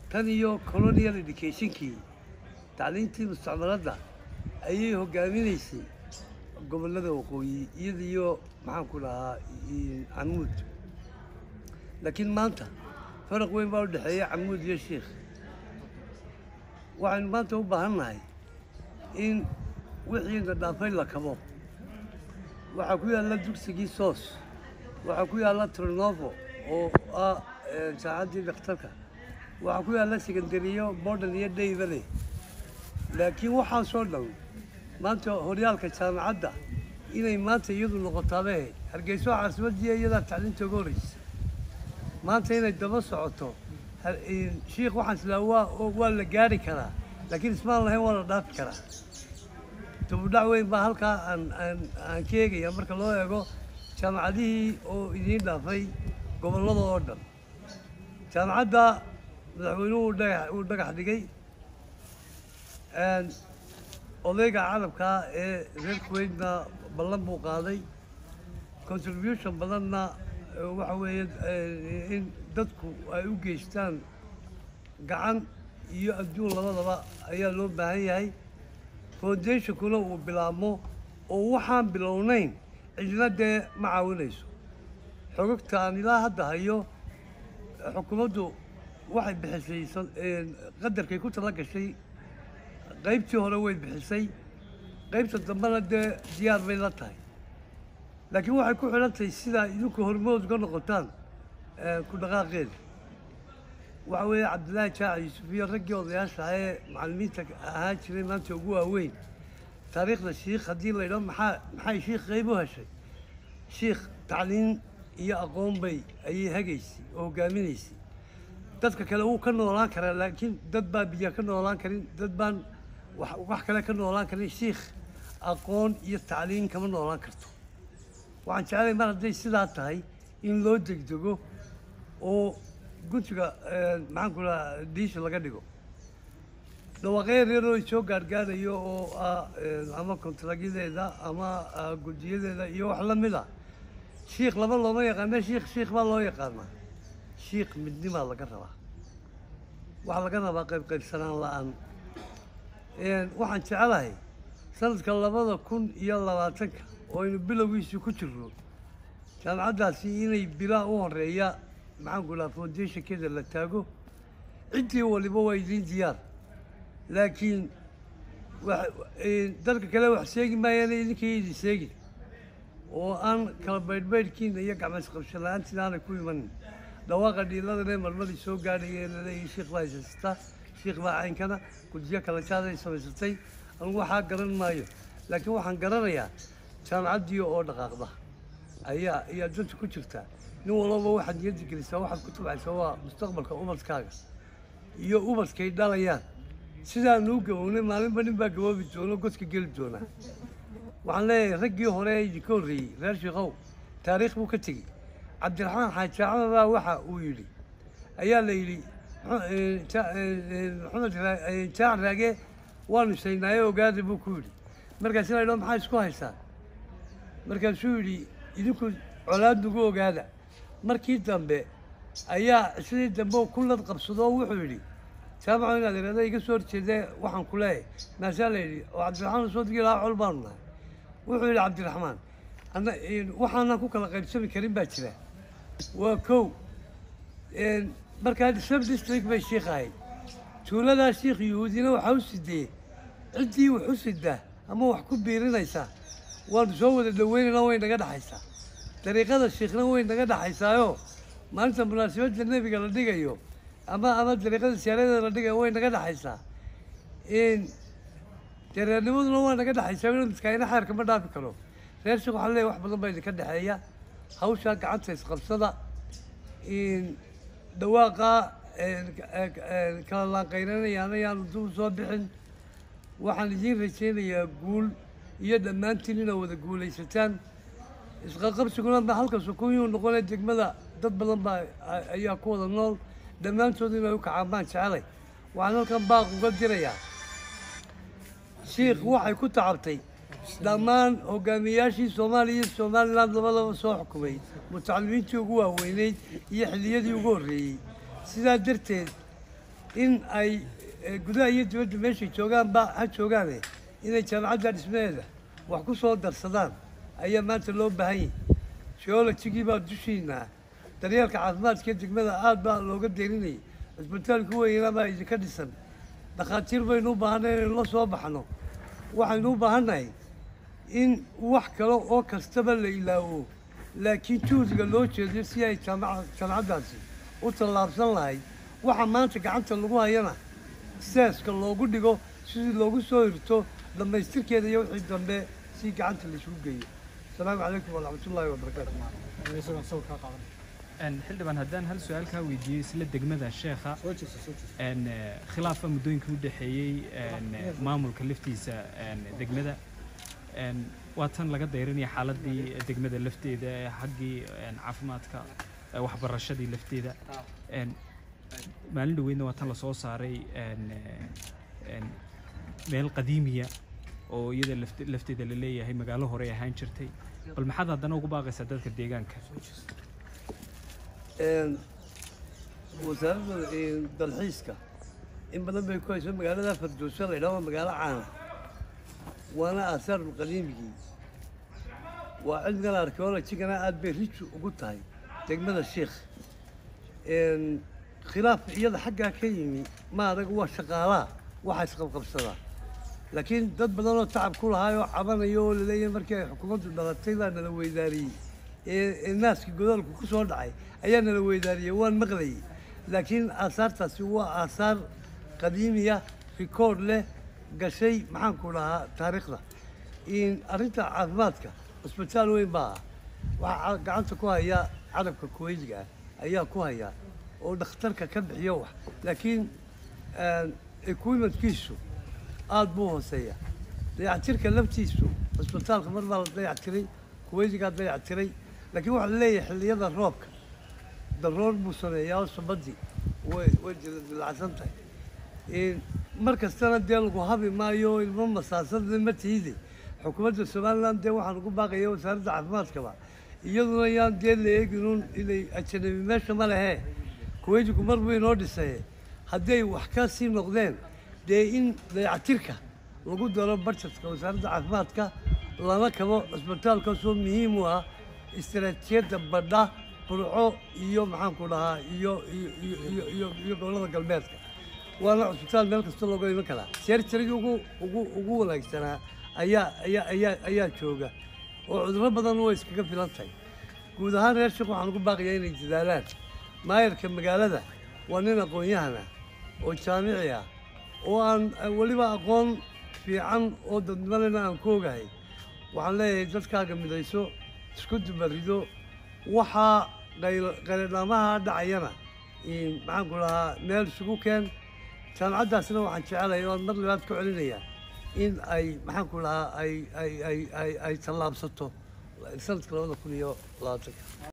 tan iyo colonial educationkii tacliintii mustacmaradda ayay hogaaminaysay gobollada waqooyi iyada iyo maxaan ku dhahaa camuud laakiin maanta faraq weyn baa u dhexeeya camuud iyo sheikh waxaynu maanta u baahan nahay in wixiina dhaafay la kabo waxaa ku yaalla dugsigii soos waxaa ku yaalla trinovo oo ah saacaddii dhakhtarka waxaa ku yaalla sekandariyo borden iyo dhaybale laakiin waxaasoo dhan maanta horyaalka jaamacadda inay maanta iyadu noqotaabe hargeyso caasimadii iyadaa tacliinta uga horreysa maanta inay daba socoto shiikh waxaan islaa waa waa la gaari karaa laakiin ismaan lahayn waa la dhaafi karaa dubudhac weyn baa halkaa aan aan aan ka eegaya marka loo eego jaamacadihii oo idiin dhaafay gobollada oo dhan jaamacadda madaxweynuhu dhagax uu dhagax dhigay odayga carabkaa ee reer kuweytna ballan buu qaaday contribution badanna waxa weeye in dadku ay u geystaan gacan iyo adduun labadaba ayaa loo baahan yahay foundationkuna uu bilaabmo oo waxaan bilownayn cidna dee ma caawinayso xogogta aan ilaa hadda hayo xukuumaddu waxay bixisay qadarkay ku tala gashay qaybtii hore way bixisay qaybta dambena dee diyaar bay la tahay laakiin waxay ku xidhan tahay sidaa idinku hormood uga noqotaan ku dhaqaaqeeda waxa weeye cabdillaahi jaac yuusuf iyo raggii odayaasha ee macallimiinta ahaa jiray maanta ugu waaweyn taariikhda shiikh haddii la yidhaho maxaa maxay shiikh qayb u heshay shiikh tacliin iyo aqoon bay ayay hagaysay oo hogaaminaysay dadka kale wuu ka noolaan karaa laakiin dad baa biyo ka noolaan karin dad baan wax kale ka noolaan karin shiikh aqoon iyo tacliin kama noolaan karto waxaan jeclay mar hadday sidaa tahay in loo degdego oo guntiga maxaan ku dhaha diisha laga dhigo dhawaaqyo yaroo soo gaargaarayo oo ah ama kontaragyadeeda ama guddiyadeeda iyo wax la mid a shiikh laba looma yaqaana shiikh shiikh baa loo yaqaanaa shiikh midnimaa laga rabaa waxaa laga rabaa qayb qaybsanaan la-aan waxaan jecelahay sanadka labada kun iyo labaatanka oo aynu bilowgiisii ku jirno jaamacaddaasi inay bilaa u horeeya maxaan ku dhaha foundationkeeda la taago ciddii waliba waa idiin diyaar laakiin dadka kale wax sheegi maayaan idinkay idin sheegin oo aan kala baydhbaydhkiina iyo gacmaysqabsho la-aantiina aanay ku imanin dhawaaqa dhiiladane marmadii soo gaadhaya laleeyahay shiikh baa haysata shiikh baa caynkana guddiyo kala jaaday samaysatay anugu waxaa garan maayo laakiin waxaan garanayaa jaamacaddii oo dhaqaaqda ayaa ayaa danta ku jirta nin walbaba waxaad niyadda gelisaa waxaad ku tabcaysaa waa mustaqbalka ubadkaaga iyo ubadkay dhalayaan sidaanu u gabownay maalinba nin baa gaboobi doono godka geli doonaa waxaan leeyahay raggii hore ee idinka horreeyey reer shiikow taariikh buu ka tegey cabdiraxmaan xaaji axmed baa waxa uu yidhi ayaa la yidhi maxamed jaac raage waanu shaynaaye ogaada buu ku yidhi markaasi la yidhaho maxaa isku haysaan markaasuu yidhi idinku colaad nagu ogaada markii dambe ayaa sidii dambe ku lad qabsadoo wuxuu yidhi jaamaco inaad irada iga soo horjeedee waxaan ku leeyahay maasaa la yidhi oo cabdiraxmaan soo digi lahaa col baanu nahay wuxuu yidhi cabdiraxmaan ana waxaanan ku kala qaybsami karin baa jira waa kow markaa sub district bay shiikh ahayd tuuladaa shiikh yuhuudina waxaa u sidee ciddii wax u sidaa ama wax ku biirinaysaa waanu soo wada dhaweynayna way naga dhexaysaa dariiqada shiikhna way naga dhexaysaayo maalinta munaasabadda nebiga la dhigayo ama ama dariiqada siyaaradeeda la dhigayo way naga dhexaysaa dereernimaduna waa naga dhexaysaa ina miskaayna xeerka ma dhaafi karo reer sheekh waxaa leeyahay wax badan baa idinka dhexeeya hawshaa gacanta isqabsada dhawaaqa kala laanqaynanayaana yaanu dub soo bixin waxaan idiin rajaynayaa guul iyo dhammaantiin inaad wada guulaysataan isqaqabsiguna ma halka sukuyuu noqonay degmada dad badan baa ayaa ku wada nool dhammaantood inay u kacaan baan jecelay waxaan halkan baaq uga dirayaa shiikh waxay ku tacabtay dhammaan hogaamiyayaashii soomaaliya iyo somalilan labadaba soo xukumay mutacalimiintii ugu waaweyneyd iyo xilliyadii ugu horreeyey sidaa darteed in ay eh, gudaha iyo dibadda meeshay joogaanba ha joogaane inay jaamacadda dhismaheeda wax ku soo darsadaan ayaa maanta loo baahan yahay geologigii baa dushiina daryeelka caafimaadka degmada aad baa looga derinayay cisbitaalku weynaa baa idinka dhisan dhakhaatiir baynu u baahanay inaynu la soo baxno waxaynu u baahannahay in wax kale oo kastaba la ilaawo laakiin juhdiga loo jeediyo si ay jaamaca- jaamacaddaasi u tallaabsan lahayd waxa maanta gacanta lagu hayana seeska loogu dhigo sidii loogu soo hirto dhammaystirkeeda iyo wixii dambe si gacanta laisugu geeyo asalaamu calaykum waraxmatullaahi wabarakaatu isagoo sawirkaa qaadan Een, xildhibaan haddaan hal su-aal kaa weydiiyey isla degmada sheekha soo jeesa soo jeesa een, eh, khilaafa muddooyinkii u dhexeeyey een, eh, maamulka laftiisa een, degmada een, waa tan laga dayranaya xaaladii degmada lafteeda ee xaggii een, caafimaadka eh, waxbarashadii lafteeda een, maalin dhaweydna waa tan lasoo saaray een, eh, een, meel qadiimiya oo iyada lafte- lafteeda la leeyahay magaalo hore ahaan jirtay bal maxaad haddana ugu baaqaysaa dadka deegaanka Een, wasaaradda een, dalxiiska in badan bay ku hayso magaalada fardoosa la yidhaha waa magaalo caana waana aasaar qadiimigii waa cilmigan archeologigana aad bay rij ugu tahay degmada sheikh Een, khilaaf iyada xaggaa ka yimi ma adag waa shaqaalaha waxa isqabqabsadaa laakiin dad badan oo tacab ku lahaayoo cabanaya oo laleeyahay markii ay xukuumaddu dhalatay baa nala weydaariyey ee ee naaskii godoolku ku soo dhacay ayaa nala weydaariyey waan maqlayay laakiin aasaartaasi waa aasaar qadiimiya rikoord leh gashay maxaanku dhahaa taariikhda in arrinta caafimaadka cusbitaal weyn baa ah waxaa gacanta ku haya carabka kuweydiga ah ayaa ku haya oo dhakhtarka ka bixiyo wax laakiin equipmentkiisu aada buu hooseeya dayactirka laftiisu cusbitaalka mar baa la dayactiray kuweydigaa dayactiray laakiin waxaa la leeyahay xilliyada roobka daroor buu sameeyaa oo sabadii way way dilacsan tahay Een, mar kastana dee lagu habi maayo ilmo masaasada ma tiide xukuumadda somaliland dee waxaan ugu baaqaya wasaaradda caafimaadkaba iyaduna yaan dee la eeginuun inay ajanabi meesha ma lehe kuweydigu mar buu inoo dhisaye hadday wax ka sii noqdeen dee in dayactirka lagu daro budgetka wasaaradda caafimaadka lana kabo cusbitaalkaasoo muhiim u ah istaraatiijiyadda badha burco iyo maxaanku dhahaa iyo iyo iyo iyo- iyo iyo gobollada galbeedka waana cusbitaal meel kasta looga iman karaa seerjarigii ugu ugu ugu wanaagsanaa ayaa ayaa ayaa ayaa jooga oo cudurro badan way iskaga filan tahay guud ahaan reer sheekh waxaan ugu baaqayaa inay dadaalaan maayarka magaalada waa nin aqoon-yahana oo jaamici ah oo aan weliba aqoon fiican oo dadnimadana aan ku ogahay waxaan leeyahay dadkaaga midayso isku dubarido waxaa qayl- qayladhaamaha dhacayana in maxaanku dhahaa meel isugu keen jaamacaddaasna waxaan jecelahay oo aan mar labaad ku celinayaa in ay maxaanku dhahaa ay ay ay ay ay tallaabsato sanadka labada kun iyo labaatanka